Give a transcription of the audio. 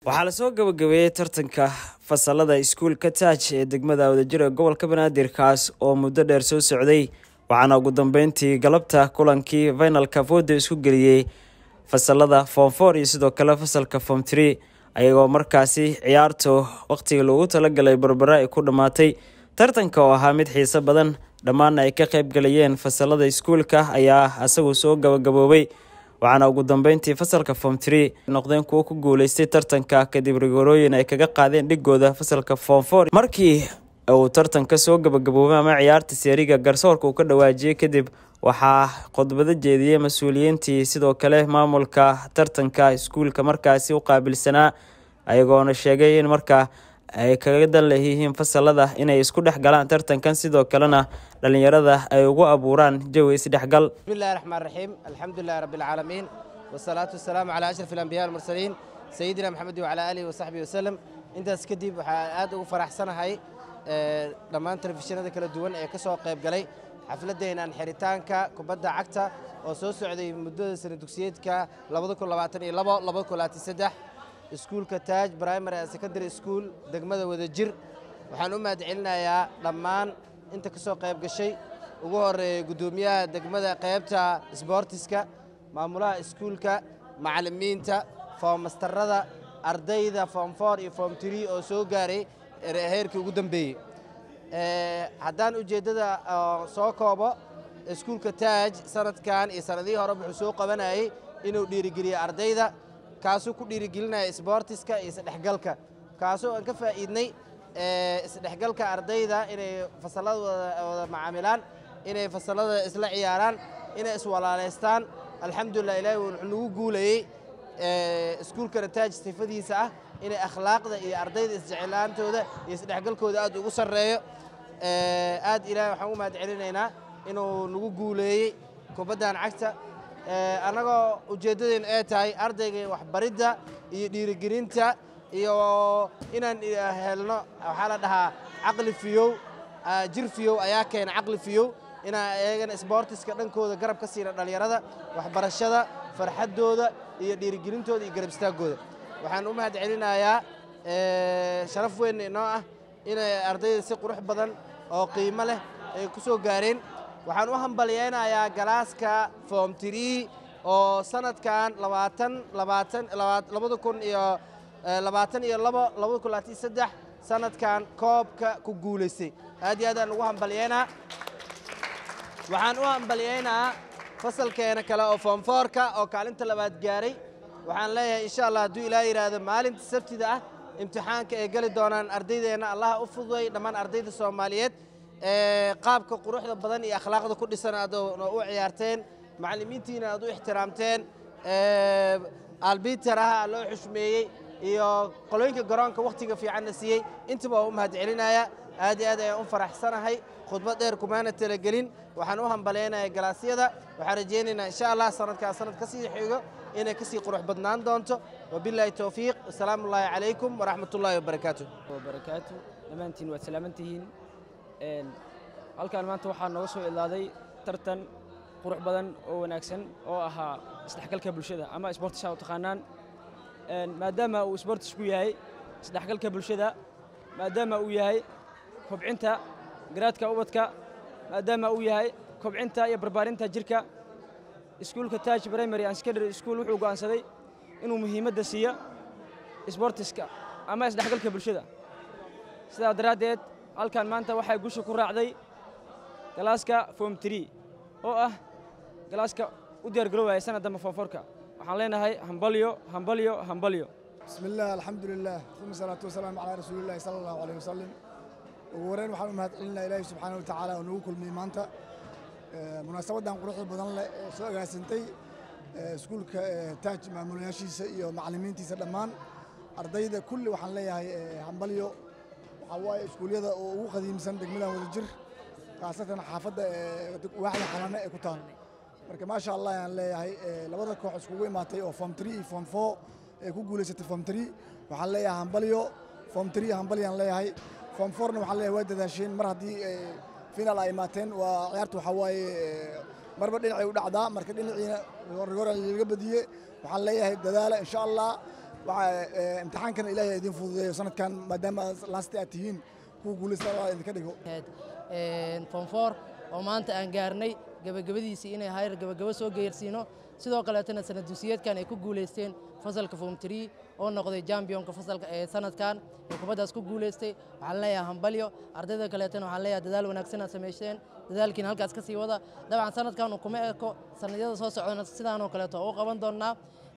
waxaa lasoo gabagabeeyey tartanka fasalada iskuulka taaj ee degmada wadajir ee gobolka banaadir kaas oo muddo dheer soo socday waxaana ugu dambeyntii galabta kulankii finalka fooda isku geliyey fasalada form for iyo sidoo kale fasalka form tree ayagoo markaasi ciyaartu waqtigii loogu talagalay barbara ay ku dhammaatay tartanka oo ahaa mid xiiso badan dhammaanna ay ka qayb galayeen fasalada iskuulka ayaa isagu soo gabagaboobay waxaana ugu dambeyntii fasalka form tree noqdeen kuwo ku guuleystay tartanka kadib rigorooyin ay kaga qaadeen dhigooda fasalka form for markii uu tartanka soo gabagaboobay ama ciyaarta seeriga garsoorka uu ka dhawaajiyey kadib waxaa khudbado jeediyey mas-uuliyiintii sidoo kale maamulka tartanka iskuulka markaasi u qaabilsanaa ayagoona sheegay in markaa ay kaga dan leeyihiin fasalada inay isku dhex galaan tartankan sidoo kalena dhalinyarada ay ugu abuuraan jawi isdhexgal bismillahi raxmaan raxiim alxamdulilahi rabbi alcaalamiin wasalaatu wasalaamu calaa ashraf alambiya almursaliin sayidina maxamed wacalaa aalihi wasaxbihi wasalem intaas kadib waxaa aad ugu faraxsanahay dhammaan telefishinada kala duwan ee ka soo qayb galay xafladdeenan xiritaanka kubadda cagta oo soo socday muddada sana dugsiyeedka iskuulka taaj primary and secondary school degmada wadajir waxaan u mahad celinayaa dhammaan inta ka soo qayb gashay ugu horeeya guddoomiyaha degmada qaybta sboortiska maamulaha iskuulka macallimiinta foommastarada ardayda foom for iyo foom tree oo soo gaaray heerkii ugu dambeeyey haddaan ujeeddada soo koobo iskuulka taaj sanadkan iyo sanadihii hore wuxuu soo qabanayay inuu dhiirigeliyo ardayda kaasuu ku dhiirigelinaya sboortiska iyo isdhexgalka kaasoo aan ka faa'iidnay isdhexgalka ardayda inay fasallada wada macaamilaan inay fasallada isla ciyaaraan inay iswalaalaystaan alxamdulilah ilaahi wuxuu nagu guulayey iskuulkana taaj sifadiisa ah inay akhlaaqda iyo ardayda isjeclaantooda iyo isdhexgalkooda aad ugu sarreeyo aad ilahi waxaan u mahad celinaynaa inuu nagu guuleeyey kubaddan cagta annagoo ujeeddadeennu ay tahay ardayga waxbaridda iyo dhiirigelinta iyo inaan helno waxaa la dhahaa caqli fiyow jir fiyow ayaa keena caqli fiyow inaan eegana sboortiska dhankooda garab ka siina dhallinyarada waxbarashada farxaddooda iyo dhiirigelintooda iyo garab istaaggooda waxaan u mahad celinayaa sharaf weyn inoo ah inay ardayda si qurux badan oo qiimo leh ay ku soo gaareen waxaan u hambalyaynayaa galaaska foom tirii oo sanadkan labaatan labaatan labada kun iyo labaatan iyo labo labada kun labaatan iyo saddex sanadkan koobka ku guulaystay aad iyo aad aan ugu hambalyaynaa waxaan u hambalyaynaa fasalkeena kale oo foom foorka oo kaalinta labaad gaaray waxaan leeyahay insha allah hadduu ilaa yidhaahdo maalinta sabtida ah imtixaanka ay geli doonaan ardaydeenna allaha u fududay dhammaan ardayda soomaaliyeed qaabka quruxda badan iyo akhlaaqda ku dhisan aad u ciyaarteen macallimiintiina aad u ixtiraamteen albitaraha loo xushmeeyey iyo qolooyinka garoonka wakhtiga fiicanna siiyey intaba waa u mahad celinaya aad iyo aad ayaan u faraxsanahay khudbad dheer kumaana talagelin waxaan u hambalaynayaa galaasyada waxaan rajaynaynaa insha allah sanadkaa sanad ka sii xigo inay ka sii qurux badnaan doonto wabilaahi towfiiq asalaamu ullaahi calaykum waraxmat ullaahi wabarakaatu wabarakaatu dhammaantiin waad salaamantihiin halkaan maanta waxaa nooga soo ilaaday tartan qurux badan oo wanaagsan oo ahaa isdhexgalka bulshada ama isboortisaa u taqaanaan maadaama uu isboortisku yahay isdhexgalka bulshada maadaama uu yahay kobcinta garaadka ubadka maadaama uu yahay kobcinta iyo barbaarinta jirka iskuulka taaj primary and secondary school wuxuu go'aansaday inuu muhiimadda siiyo isboortiska ama isdhexgalka bulshada sidaa daraaddeed halkan maanta waxaa gusha ku raacday galaaska form tree oo ah galaaska u diyaargaroowaya sanad dambe foomforka waxaan leenahay hambalyo hambalyo hambalyo bismi illah alxamdu lilah uma salaatu wasalaamu calaa rasuulillahi sala allahu aleyh wasalim ugu horeyn waxaan u mahad celinaa ilaahi subxaana wa tacaala oo nagu kulmiyey maanta munaasabaddan quruxda badan leh ee soo agaasantay iskuulka taaj maamulayaashiisa iyo macallimiintiisa dhammaan ardayda kulli waxaan leeyahay hambalyo waxaa waaye iskuulyada oo ugu qadiimsan degmadan wadajir khaasatan xaafadda waaxda xanaane ee ku taal marka maasha allah ayaan leeyahay labada koox iskugu imaatay oo form tree iyo form four ee ku guulaysatay form tree waxaan leeyahay hambalyo form tree hambalyaan leeyahay form fourna waxaan leeyahay waa dadaasheen mar haddii final ay imaateen waa ciyaarta waxaa waaye marba dhinacay u dhacdaa marka dhinaciina rigor laga badiyey waxaan leeyahay dadaala insha allah waxaa imtixaankana ilaahay idin fududeeyo sanadkan maadaama laasti aad tihiin kuwa guulaysta allah idinka dhigo fonfor oo maanta aan gaarnay gebagabadiisii inay hayr gebagabo soo geersiino sidoo kaleetana sanad dusiyeedkan ay ku guulaysteen fasalka form tree oo noqday jambionka fasalka ee sanadkan ee kubaddaas ku guulaystay waxaan leeyahay hambalyo ardayda kaleetana waxaan leeyahay dadaal wanaagsan aad samaysteen dadaalkiina halkaas ka sii wada dabcan sanadkan kuma eko sannadyada soo socdana sidaanoo kaleeto oo u qaban doonnaa